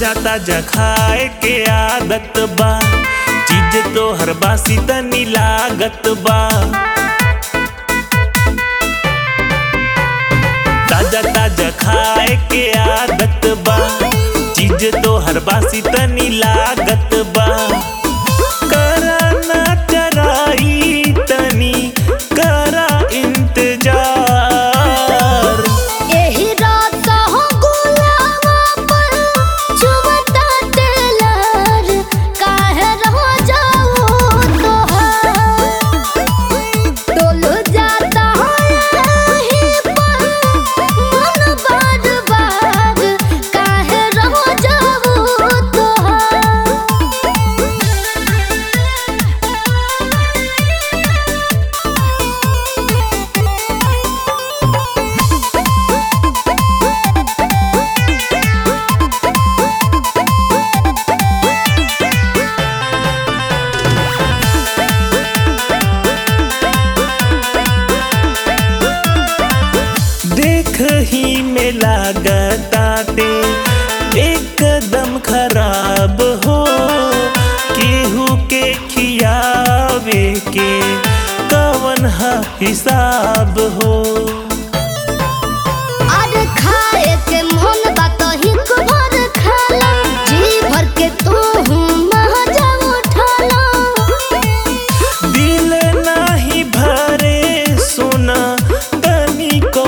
ताजा ताजा खाए के आदत बा चीज तो हर बासी तनी लागत बा ताजा ताजा खाए के आदत बा चीज तो हर बासी तनी लागत बा करा ना चराई तनी करा इंतजार एही रात हो गुलावा पर चुमता तेलर काहे रह जाओ तोहार डोल जाता हो यही पर मन बार बार काहे रह जाओ तोहार देख ही में लागताटे एकदम खराब हो केहू के खियावे के कवन हा हिसाब हो अरे खाए के मन बा तो हिक भर खाला जी भर के तू मजा उठाला दिल नाही भरे सुना तनी को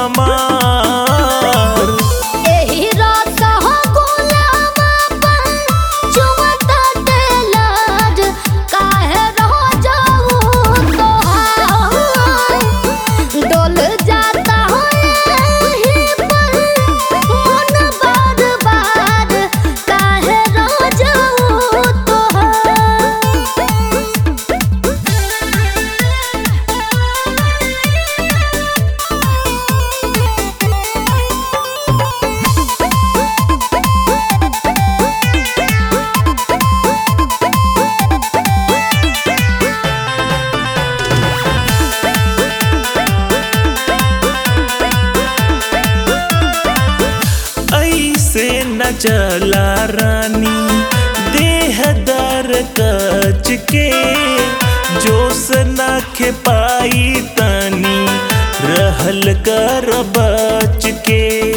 हमार एही रात हो गुलाबा पर चुमता तेलर काहे रह जाऊ तोहार डोल जाता हो यही पर मन बार बार काहे रह जाऊ तोहार ऐसे न चला रानी देह दर कच के जोश न खे पाई तनी रहल कर बच के